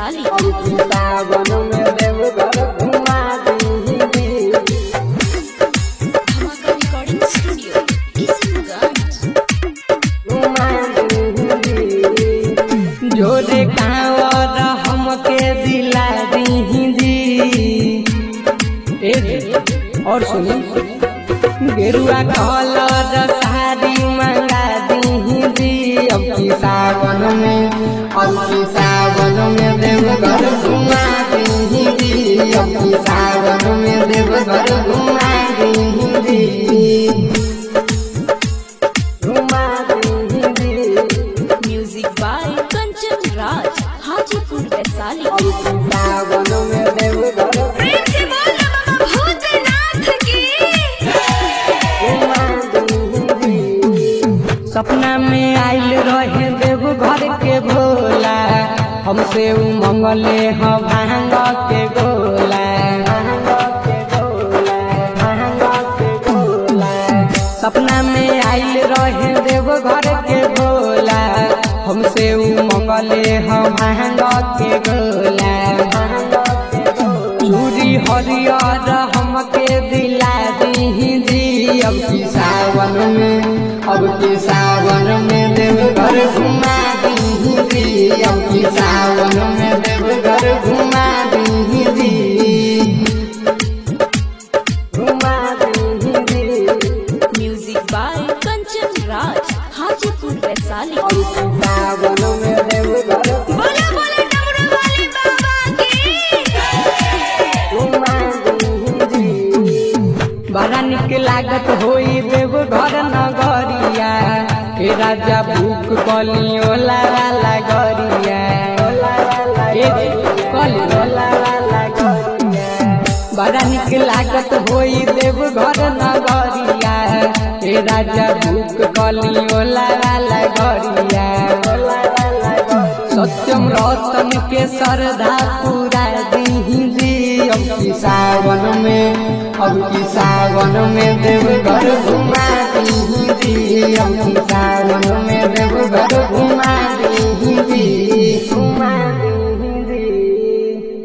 वैशाली अब की सावन में देवघर घुमा दी धमाका रिकॉर्डिंग स्टूडियो किशनगंज जोरे कांवर हमके दिला दीदी ए जी, और सुनी गेरुआ कलर साड़ी मंगा दीदी अब की सावन में अब की सावन में देवघर घुमा दीदी अब की सावन में देवघर घुमा दीदी घुमा दीदी म्यूजिक बाय कंचन राज हाजीपुर वैशाली अब की सावन में देवघर प्रेम से बोल बाबा भूतनाथ की सपना में आइल रहे देव घर के भोला हमसे उ मंगले ह भांग के गोला सपना में आइल रहे देव घर के भोला हमसे उ मंगले ह भांग के गोला चूड़ी हरियर हमके दिला दीदी अब की सावन में अब की सावन में देवघर घुमा दीदी अब की सावन में देवघर घुमा दीदी घुमा दीदी म्यूजिक बाय कंचन राज हाजीपुर वैशाली अब की सावन में देवघर बोला बोला डमरू वाले बाबा की बड़ा निक लागत होई देव घर नगरिया हे राजा भूख कली ओला वाला गरिया ए जी, कली ओला वाला गरिया बड़ा निक लागत होई देव घर नगरिया हे राजा भूख कली ओला वाला गरिया सत्यम रतन के श्रद्धा पूरा दीदी अब की सावन में अब की सावन में देवघर घुमा दीदी अब की सावन में देवघर घुमा